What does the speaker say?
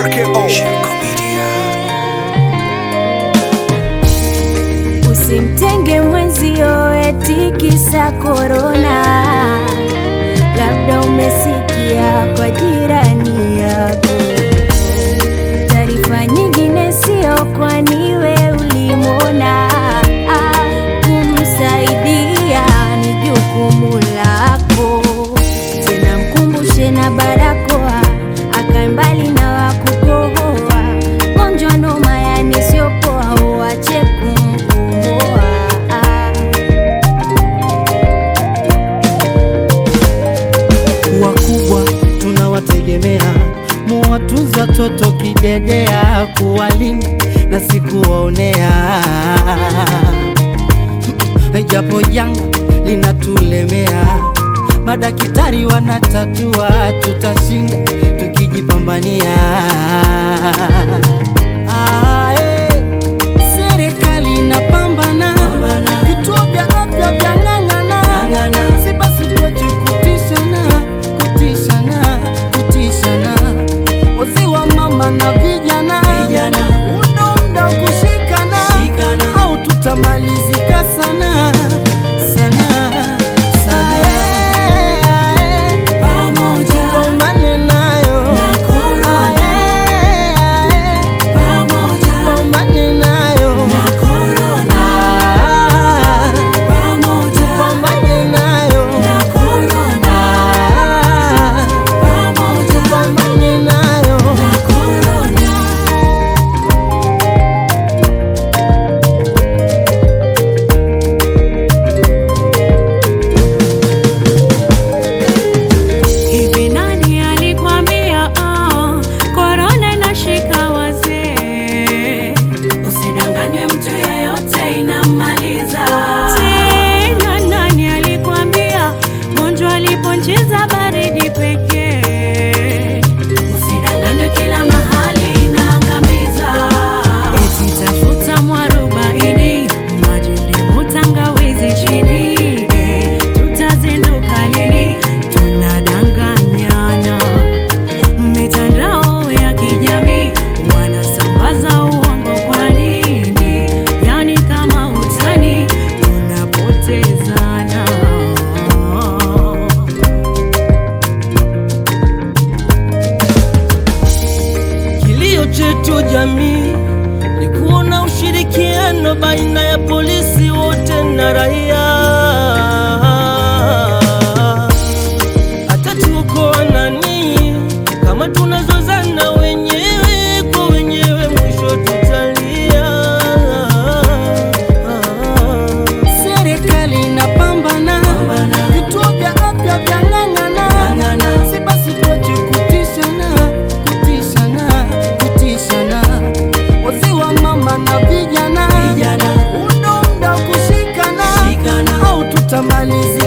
RKO Shirko Media. Usimtenge mwenzio eti kisa korona, labda umesikia kwa jirani yako. Taarifa nyingine sio, kwani we ulimwona. Ah, Kumsaidia ni jukumu lako, tena mkumbushe na barakoa, akae mbali na wakukohoa. Gonjwa noma, yani sio poa, uache kumkomoa. wakubwa tunawategemea, muwatunza watoto kidedea, kuwalinda na sikuwaonea, japo janga linatulemea, madaktari wanatatua, tutashinda tukijipambania. Ah, eh, Serikali inapambana, vituo vya afya vyang'ang'ana, si basi tuache kutishana, kutishana, kutishana, wazee wa mama na vijana, unaunda kushikana, au tutamalizika sana sana sana. Tupambane nayo. Ae, ae. Tupambane nayo. Ah, tupambane nayo. Ah, tupambane nayo. Hivi nani alikwambia oh, korona inashika wazee? Usidanganywe, mtu yeyote inamaliza. Tena nani alikwambia gonjwa aliponcheza baridi pekee? Usidanganywe, kila mahali inaangamiza. Eti tafuta mwarobaini, maji, ndimu, tangawizi chini, eh, tutazinduka lini? Tunadanganyana mitandao ya kijamii, wanasambaza uongo. Kwa nini? Yani kama utani, tunapotezana. Kilio chetu jamii ni kuona ushirikiano baina ya polisi wote na raia, hata tuokoa nani kama tunazozana wenyewe kwa wenyewe, mwisho tutalia. Serikali inapambana, vituo vya afya vyang'ang'ana, si basi tuache kutishana, kutishana, kutishana, wazee wa mama na vijana, unaunda kushikana, au tutamalizi